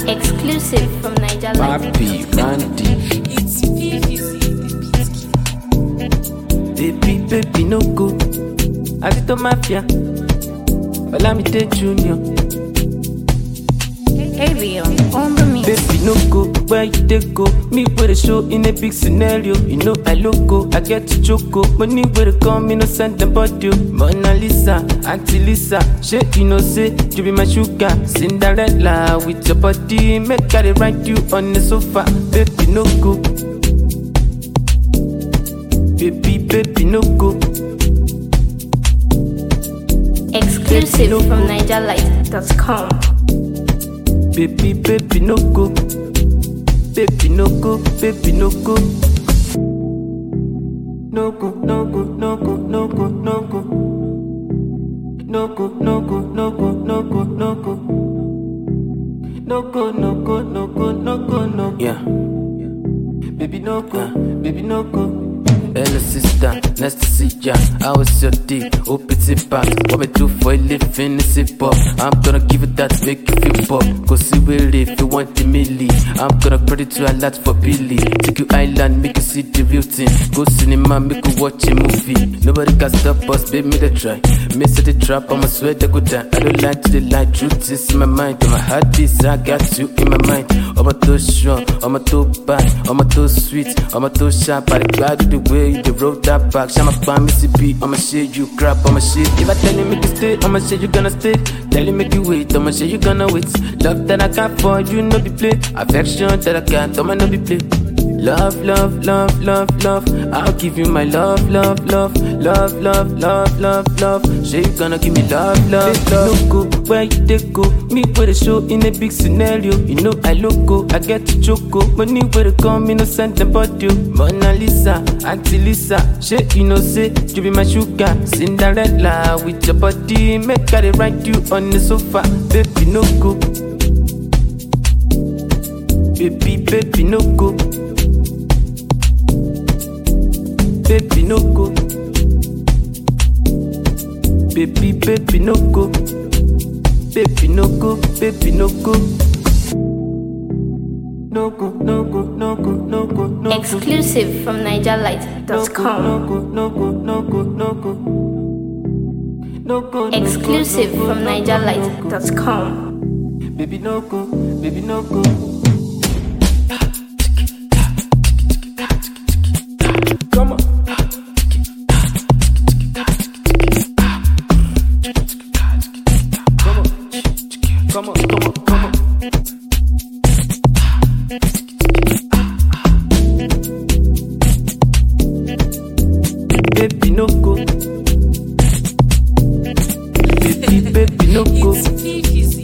Exclusive from Niger Life. Papi, Randy. It's Baby, baby, no go. Adito Mafia. Olamide Junior. Ariel on the mix. Baby, no go. Where you dey go? Me with a show in a big scenario. You know I loco. I get to choco. Money where they come, me no send them body. Mona Lisa, Auntie Lisa. Shit, you know say you be my sugar. Cinderella with your body. Make I dey ride you on the sofa. Baby, no go. Baby, baby, no go. Exclusive from NigerLight.com. Baby, baby, no go. Baby, no go. Baby, no go. No go, no go, no go, no go, no go. No go, no go, no go, no go, no go. No go, no go, no go, no go, no go. Yeah. Baby, no go. Baby, no go. Hello sister, nice to see ya. How was your day? Hope it's a pass. What me do for a living is hip hop. I'm gonna give it that make you feel pop. Go see where if you want the milli. I'm gonna credit to a lot for Billy. Take you island, make you see the real thing. Go cinema, make you watch a movie. Nobody can stop us, baby, me the try. Miss the trap, I'ma swear they go down. I don't like to the light, truth is in my mind. On my heart beats, I got you in my mind. I'm a too strong, I'm a too bad, I'm a too sweet, I'm a too sharp. I glad the way you dey roll that back. Shama pan me CP, I'ma shit you crap, I'ma shit. If I tell you make you stay, I'ma say you gonna stay. Tell you make you wait, I'ma say you gonna wait. Love that I got for you, no be play. Affection that I got, I'ma no be play. Love, love, love, love, love. I'll give you my love, love, love, love, love, love, love, love. Say you gonna give me love, love, love. No go where you dey go. Me with a show in a big scenario. You know I loco, I get to choco. Money where they come, me no send them body. Mona Lisa, Auntie Lisa. Shit, you know say you be my sugar. Cinderella with your body, make I dey ride you on the sofa. Baby, no go. Baby, baby, no go. Baby, no go. Baby, baby, no go. Baby, no go. Baby, no go. No go, no go, no go, no go, no go. Exclusive from No NigerLight.com. go, no go, no go, no go. No go, no go, Exclusive no go, from no go, no go. NigerLight.com. Baby, no go, baby, no go. Come on. Come on, come on, come on, come on. Baby, no go. Baby, baby, no go.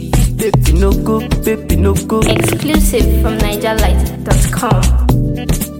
Baby, no go. Baby, no go. Exclusive from NigerLight.com.